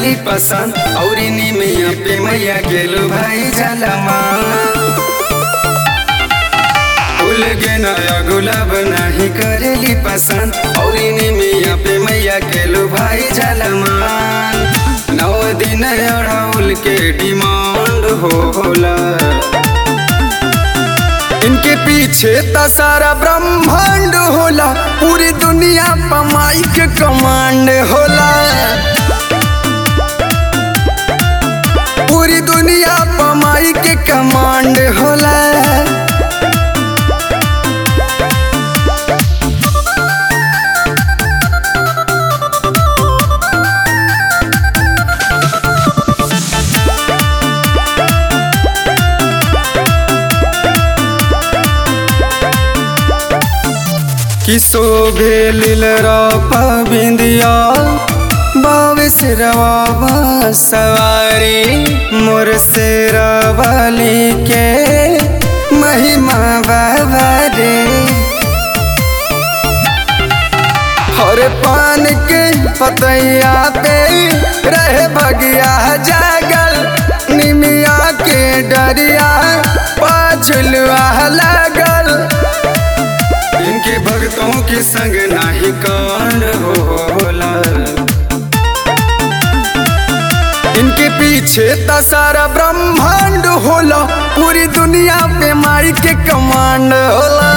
करेली पसंद और निमिया पे मैया गेलू भाई जलमा फूल के नया गुलाब नहीं करेली पसंद और निमिया पे मैया गेलू भाई जलमा नौ दिन अड़ाउल के डिमांड होला इनके पीछे त सारा ब्रह्मांड होला पूरी दुनिया पमाई के कमांड होला पूरी दुनिया पमाई के कमांड होला किसो भेलिल बिंदिया बावे से रवा सवारी मोर से रवाली के महिमा बाबा रे हर पान के पतैया पे रहे भगिया जागल निमिया के डरिया पाछुलवा लागल इनके भक्तों के संग नाही कांड होला इनके पीछे त सारा ब्रह्मांड होला पूरी दुनिया पे माई के कमांड होला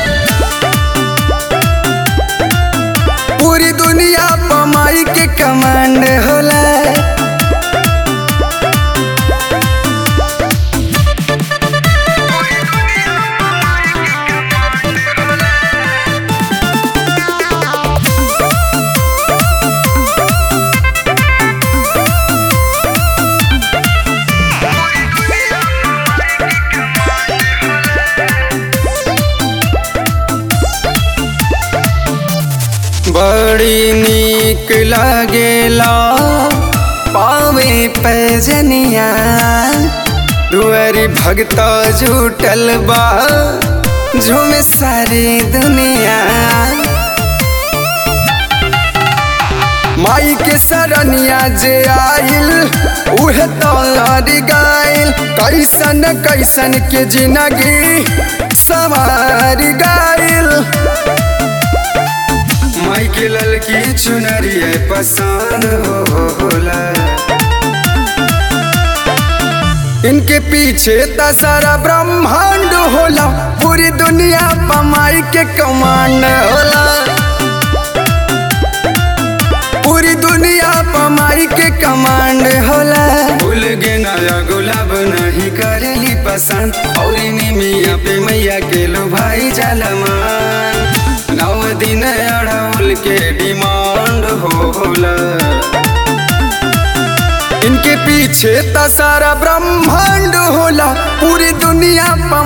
पूरी दुनिया पे माई के कमांड होला बड़ी नीक लागेला पावे पैजनिया दुआरी भगत जुटल बा झूम सारी दुनिया माई के सरनिया जे आइल उहे तोलारी गाइल कैसन कैसन के जिंदगी सवारी गाइल माई के ललकी चुनरिया पसंद होला इनके पीछे त सारा ब्रह्मांड होला पूरी दुनिया पर माई के कमांड होला पूरी दुनिया पर माई के कमांड होला फूल के नया गुलाब नहीं करेली पसंद और निमिया पे मैया के लो भाई जलमा नौ दिन अड़ौल के डिमांड होला इनके पीछे त सारा ब्रह्मांड होला पूरी दुनिया पर